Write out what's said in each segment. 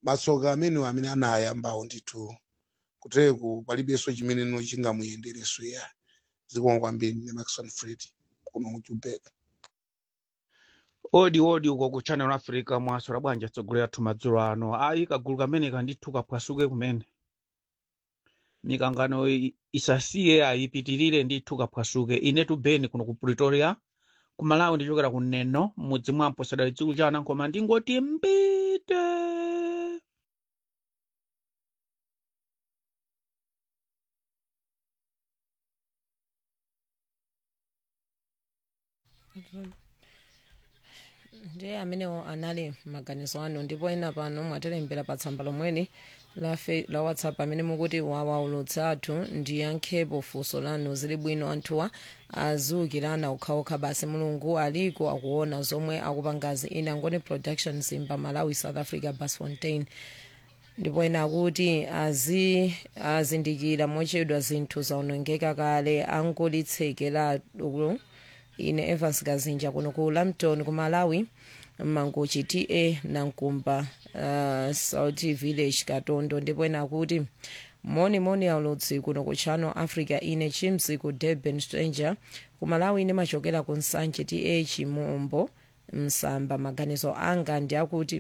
matsoka amenewo amene anayambawo ndithu kuteku palibenso chimeneno chingamuyendereso ya zikomo kwambiri ndi maxon fred kuno ku Joburg. odi odi uko ku channel africa mwaswera bwanji atsogolera athu madzulo ano ayi kagulu kameneka ndithu kaphwasuke kumene mikangano i- isasiye ayipitirire ndithu kaphwasuke inetu beni kuno ku pretoria ku malawi ndichokera ku neno mudzi mwampo sadali dzikulu chana koma ndingoti mbite ndiye amenewo anali maganizo anu ndipo ena pano mwatilembera pa tsamba lomweli la, fe- la whatsapp amene mukuti wawaulutsa athu ndiyankhepo funso lanu zili bwino anthuwa aziukirana okhaokha basi mulungu aliko akuona zomwe akupangazi ina ngoni production zimba malawi south africa bas fontain ndipo ena akuti azi azindikira mochedwa zinthu zaonongeka kale angolitsekeratu ine evans kazinja kuno ku lampton ku malawi mangochi ta nankumba uh, south village katondo ndipo ena akuti moni moni aulutsi kuno ku channel africa ine chimzi ku durban stranger ku malawi ine machokera ku nsanje ta chimombo msamba maganizo anga ndi akuti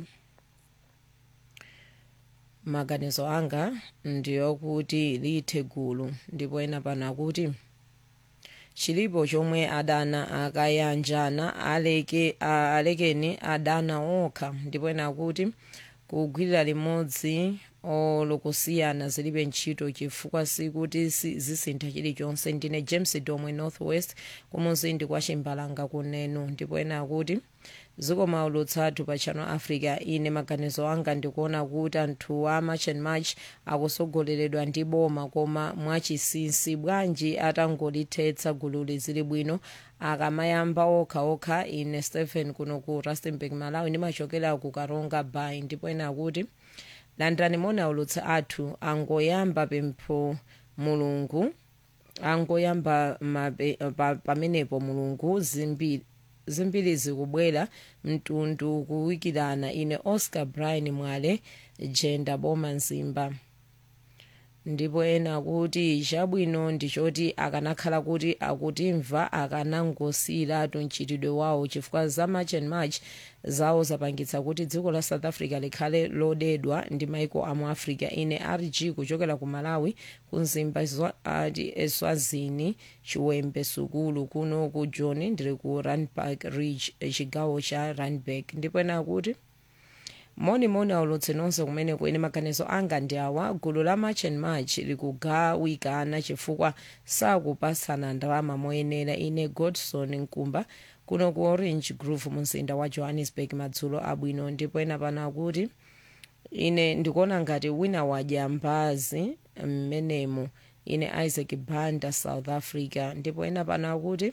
maganizo anga ndiyokuti lithe gulu ndipo ena pano akuti chilipo chomwe adana akayanjana aleke a- alekeni adana okha ndipo ena akuti kugwirira limodzi olokusiyana zilibe ntchito chifukwa sikuti si- zisintha chilichonse ndine james domwe northwest kumuzindi kwa chimbalanga kunenu ndipo ena akuti zikomo aulutsathu pa channel africa ine maganizo anga ndikuona kuti anthu a march and march akusogoleredwa ndi boma koma mwachisinsi bwanji atangolithetsa gululi zili bwino akamayamba okhaokha ine stephen kuno ku rustenburg malawi ndimachokera ku karonga bay ndipo ena akuti landirani moni aulutsa athu angoyamba pempho mulungu angoyamba mabe- pa- pamenepo mulungu zimbiri zimbiri zikubwera mtundu kuwikirana ine oscar brian mwale jenda boma nzimba ndipo ena akuti chabwino ndichoti akanakhala kuti akutimva akanangosiyiratu mchitidwe wawo chifukwa za march and march zawo zapangitsa kuti dziko la south africa likhale lodedwa ndi maiko amu africa ine rg kuchokera ku malawi ku nzimba zwa- ati eswazini chiwembe sukulu kuno ku john ndiri ku randburg ridge chigawo cha randburg ndipo ena akuti monimoni aulutse nonse kumene kuene maganizo anga ndi awa gulu la march and march likugawikana chifukwa sakupasana ndalama moyenera ine godson nkumba kuno ku orange grove mu mzinda wa johannesburg madzulo abwino ndipo ena pano akuti ine ndikuona ngati wina wadya mbazi mmenemo ine isaac banda south africa ndipo ena pano akuti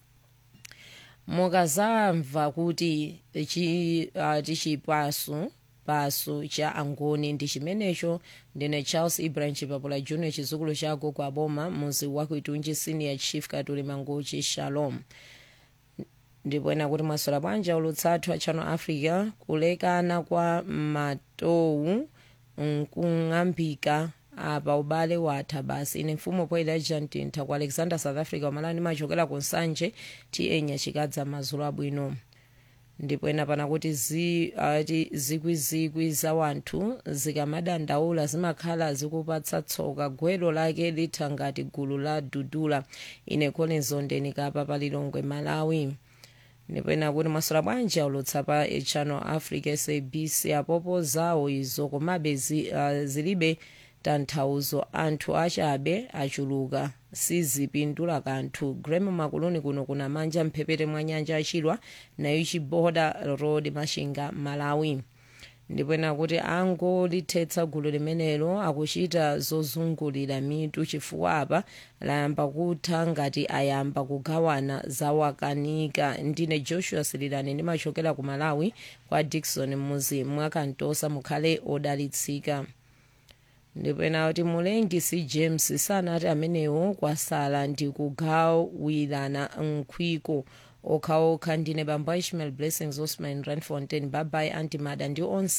mukazamva kuti chi- ah, tichipasu pasu cha angoni ndi chimenecho ndine charles ibrahim chipapula junior chizukulu cha gogo aboma muzi wakuitunji senior chief katuli mangochi shalom ndipo ena kuti mwaswera bwanji ulutsathu a channel africa kulekana kwa matowu nkung'ambika apa ubale watha basi ine mfumu poyera jantintha ku alexander south africa wamalani machokera ku nsanje ta nyachikadza mazulu abwino ndipo ena pana kuti zi, ati zikwizikwi za wanthu zikamadandaula zimakhala zikupatsa tsoka gwero lake litha ngati gulu la dudula ine collins ondeni kapa palilongwe malawi ndipo ena kuti mwaswera bwanji aulutsa pa channel africa sabc apopo zawo izo komabe zi, uh, zilibe tanthauzo anthu achabe achuluka sizipindula kanthu grem makuluni kuno kuna manja mphepete mwa nyanja achilwa nayo chiboda road mashinga malawi ndipo ena kuti angolithetsa gulu limenelo akuchita zozungulira mitu chifukwa apa layamba kutha ngati ayamba kugawana zawakanika ndine joshua sililani ndimachokera ku malawi kwa dikson muzi mwakantosa mukhale odalitsika ndipo ena kuti mulengisi james sanati amenewo kwasala ndi kugawirana mkhwiko okhaokha ndine bambo ishmael blessings osman randfontein babai antimada ndi onse